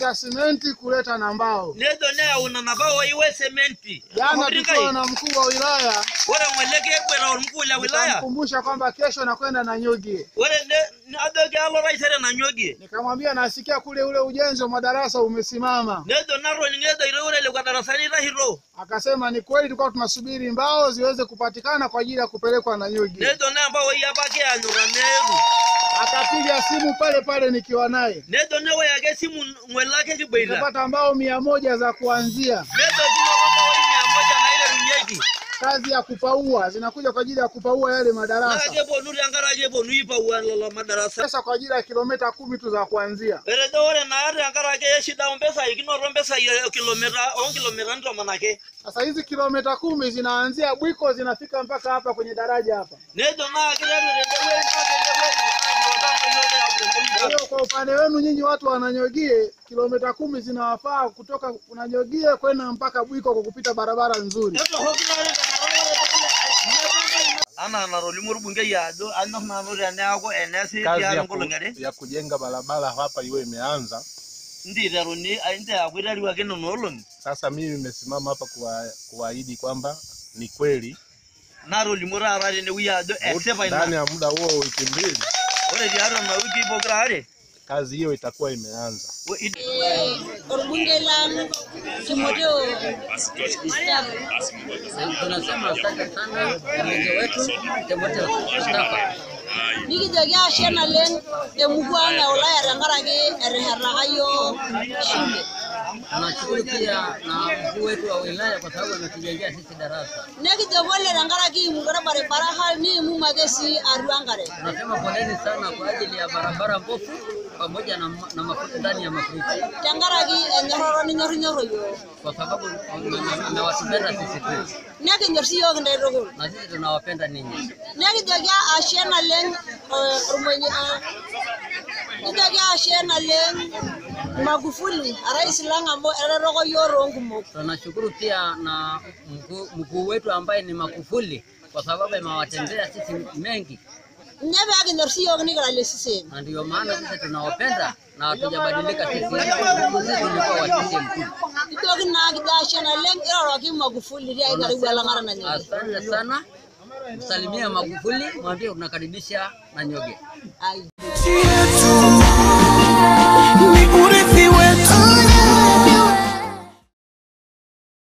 kupeleka simenti kuleta na mbao. nedo neyauna nabao iwe sementi Jana tukiwa na mkuu wa wilaya ore ng'ole kekweta ormkuu le wilaya nikamkumbusha kwamba kesho nakwenda na Nyogie, ore ne- ajoki alo taisere nanyogie nikamwambia nasikia kule ule ujenzi wa madarasa umesimama. nejo natoning'ejo ire ore lekwa darasani itahito Akasema ni kweli, tulikuwa tunasubiri mbao ziweze kupatikana kwa ajili ya kupelekwa na Nyogie. nejo nembao apa kianyura meetu Akapiga simu pale pale nikiwa naye, nejo newoy ake esimu ng'ole ake kiboita nikapata mbao mia moja za kuanzia nejo kinoto mbawoi mia moja naiterunyeki kazi ya kupaua, zinakuja kwa ajili ya kupaua yale naa madarasa. keponu tenkaraki eponu aipauaa lelo madarasa Pesa kwa ajili ya kilomita kumi tu za kuanzia. etejo ore naa tenkaraki shida ompesai kinoto mpesai e kilomita onkilomitani tomon ake Sasa hizi kilomita kumi zinaanzia Bwiko zinafika mpaka hapa kwenye daraja hapa. nejo naa kiteru tendewueji mpaka endewueji Kwa hiyo kwa upande wenu nyinyi watu wananyogie, kilomita kumi zinawafaa kutoka unanyogie kwenda mpaka Bwiko kwa kupita barabara nzuri. anaa enatolimuo orbungei ajo anyor nanu teneeku eneesi kazi tiatua ya, ku, nkolong'i are ya kujenga barabara hapa iwe imeanza. ntiteruni nteeku iteru ake nena olong'i Sasa mimi nimesimama hapa kuwa- kuahidi kwamba ni kweli natolimuo taata tenewueji ajo esipa ndani ina ya muda huo wiki mbili ore tiatua ina wiki pokira are kazi hiyo itakuwa imeanza. wo- it- orbunge lang Timoteo Mustafa. tunasema asante sana mwenye wetu Timoteo Mustafa. nikijoki ashe naleng emurua ang e Ulaya tenkaraki etehetaka yiok shule Tunashukuru pia na mkuu wetu wa wilaya kwa sababu ametujengea sisi darasa. nekijo pole tenkaraki imukore barabara hal niimum ake sii atua enkare Tunasema poleni sana kwa ajili ya barabara mbovu pamoja na, ma- na mafuta ndani ya mafuriko, tenkaraki enyororo ninyorrinyorro yiok kwa sababu mmewatupenda sisi tu nekinyor sii yiok intae tukul na sisi tunawapenda ninyi. nekijoki ashe naleng eh, ormwenye eh, nijoki ashe naleng Magufuli arais lang amu etetoko yiok toonkumok Tunashukuru pia na mkuu, mkuu wetu ambaye ni Magufuli kwa sababu amewatendea sisi mengi, nye peekinyor sii yiok nikilale sisem na ndio maana sisi tunawapenda na hatujabadilika sisi. Sisi tulikuwa wa CCM tu. ijoki naa kijo ashe naleng iroroki Magufuli tiai karibu elang'ata nanyoki Asante sana, msalimie Magufuli, mwambie unakaribisha Nanyoge. ai nchi yetu ni urithi